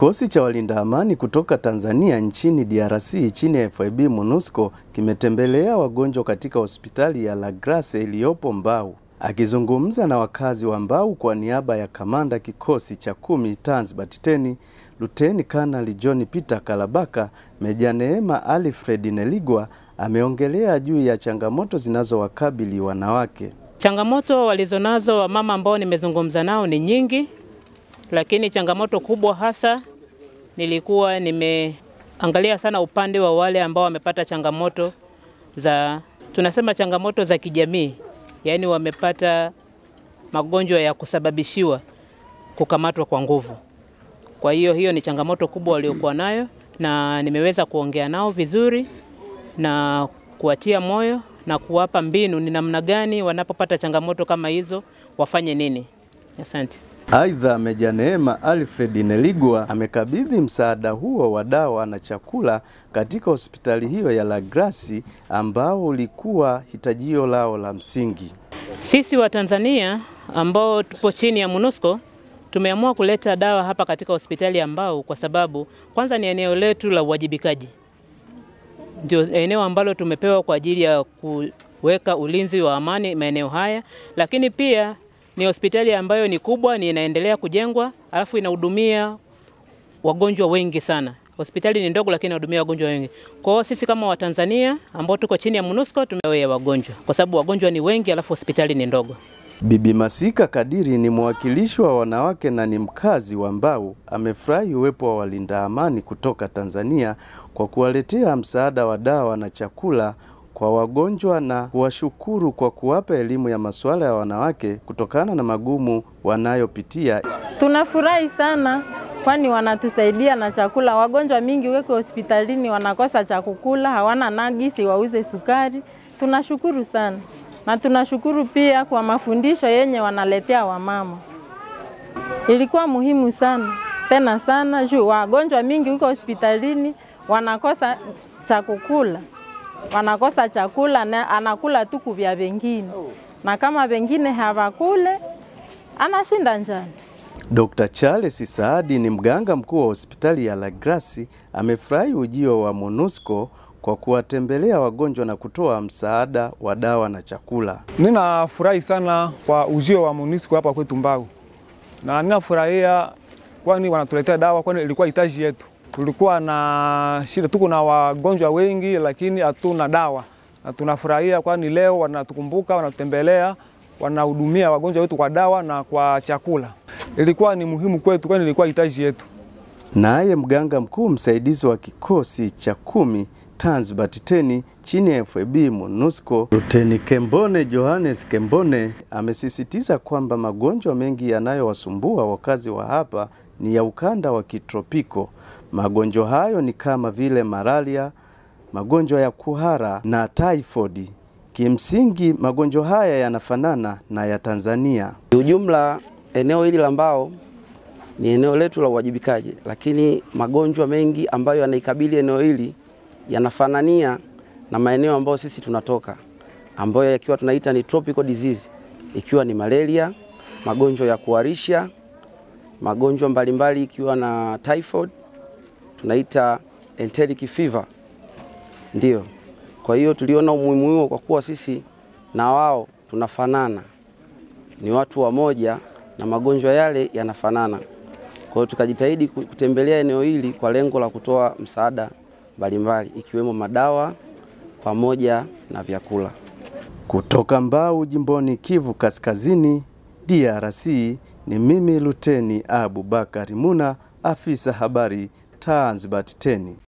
Kikosi cha walinda amani kutoka Tanzania nchini DRC chini ya FIB MONUSCO kimetembelea wagonjwa katika hospitali ya La Grace iliyopo Mbau. Akizungumza na wakazi wa Mbau kwa niaba ya kamanda kikosi cha kumi Tanzbat 10 Luteni Kanali John Peter Kalabaka, Meja Neema Alfred Neligwa ameongelea juu ya changamoto zinazowakabili wanawake. Changamoto walizonazo wamama ambao nimezungumza nao ni nyingi, lakini changamoto kubwa hasa nilikuwa nimeangalia sana upande wa wale ambao wamepata changamoto za tunasema changamoto za kijamii, yaani wamepata magonjwa ya kusababishiwa kukamatwa kwa nguvu. Kwa hiyo hiyo ni changamoto kubwa waliokuwa nayo, na nimeweza kuongea nao vizuri na kuwatia moyo na kuwapa mbinu ni namna gani wanapopata changamoto kama hizo wafanye nini. Asante. Aidha, Meja Neema Alfred Neligwa amekabidhi msaada huo wa dawa na chakula katika hospitali hiyo ya La Grace ambao ulikuwa hitajio lao la msingi. Sisi wa Tanzania ambao tupo chini ya MONUSCO tumeamua kuleta dawa hapa katika hospitali ya Mbau kwa sababu kwanza ni eneo letu la uwajibikaji, ndio eneo ambalo tumepewa kwa ajili ya kuweka ulinzi wa amani maeneo haya, lakini pia ni hospitali ambayo ni kubwa, ni inaendelea kujengwa, alafu inahudumia wagonjwa wengi sana. Hospitali ni ndogo, lakini inahudumia wagonjwa wengi. Kwa hiyo sisi kama Watanzania ambao tuko chini ya MONUSCO tumewea wagonjwa, kwa sababu wagonjwa ni wengi, alafu hospitali ni ndogo. Bibi Masika Kadiri ni mwakilishi wa wanawake na ni mkazi wa Mbau. Amefurahi uwepo wa walinda amani kutoka Tanzania kwa kuwaletea msaada wa dawa na chakula kwa wagonjwa na kuwashukuru kwa kuwapa elimu ya masuala ya wanawake kutokana na magumu wanayopitia. Tunafurahi sana kwani wanatusaidia na chakula. Wagonjwa mingi weko hospitalini wanakosa cha kukula, hawana nagisi wauze sukari. Tunashukuru sana na tunashukuru pia kwa mafundisho yenye wanaletea wamama, ilikuwa muhimu sana tena sana juu wagonjwa mingi huko hospitalini wanakosa cha kukula, wanakosa chakula na anakula tu kuvya vengine, na kama vengine hawakule anashinda njaa. Dr. Charles Saadi ni mganga mkuu wa hospitali ya La Grace amefurahi ujio wa MONUSCO kwa kuwatembelea wagonjwa na kutoa msaada wa dawa na chakula. Ninafurahi sana kwa ujio wa MONUSCO hapa kwetu Mbau, na ninafurahia kwani wanatuletea dawa, kwani ilikuwa hitaji yetu. Tulikuwa na shida, tuko na wagonjwa wengi, lakini hatuna dawa, na tunafurahia kwani leo wanatukumbuka, wanatutembelea, wanahudumia wagonjwa wetu kwa dawa na kwa chakula. Ilikuwa ni muhimu kwetu, kwani ilikuwa hitaji yetu. Naye mganga mkuu msaidizi wa kikosi cha kumi Tanzbat 10 chini ya FIB MONUSCO Luteni Kembone Johannes Kembone amesisitiza kwamba magonjwa mengi yanayowasumbua wakazi wa hapa ni ya ukanda wa kitropiko. Magonjwa hayo ni kama vile malaria, magonjwa ya kuhara na typhoid. Kimsingi magonjwa haya yanafanana na ya Tanzania. Ujumla, eneo hili la Mbao ni eneo letu la uwajibikaji, lakini magonjwa mengi ambayo yanaikabili eneo hili yanafanania na maeneo ambayo sisi tunatoka, ambayo yakiwa tunaita ni tropical disease, ikiwa ni malaria, magonjwa ya kuharisha, magonjwa mbalimbali ikiwa na typhoid, tunaita enteric fever. Ndio, kwa hiyo tuliona umuhimu huo kwa kuwa sisi na wao tunafanana, ni watu wamoja na magonjwa yale yanafanana. Kwa hiyo tukajitahidi kutembelea eneo hili kwa lengo la kutoa msaada mbalimbali ikiwemo madawa pamoja na vyakula. Kutoka Mbau jimboni Kivu Kaskazini, DRC, ni mimi Luteni Abubakari Muna, afisa habari Tanzbat 10.